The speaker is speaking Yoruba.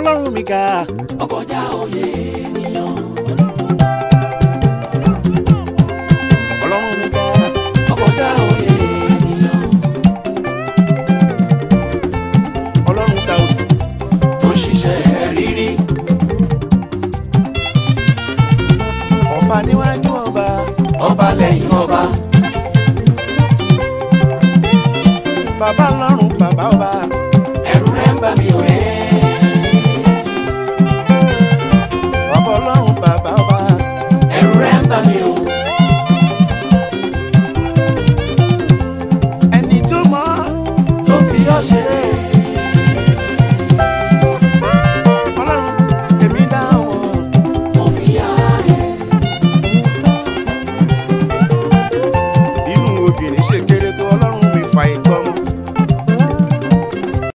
ọlọ́run mi ga ọkọjá òye ènìyàn ọlọ́run mi ga ọkọjá òye ènìyàn ọlọ́run ta òdì tó ń ṣiṣẹ́ rírí ọba níwájú ọba ọba lẹ́yìn ọba bàbá ọlọ́run bàbá ọba ẹ̀rù rẹ̀ ń bà mí o ẹ́ bàbá ọlọ́run bàbá ọba ẹ̀rù rẹ̀ ń bà mí o ẹni tó mọ̀ ló fi ọ́ ṣeré ọlọ́run èmi dá wọn mo fi yá ẹ inú obìnrin ṣe ké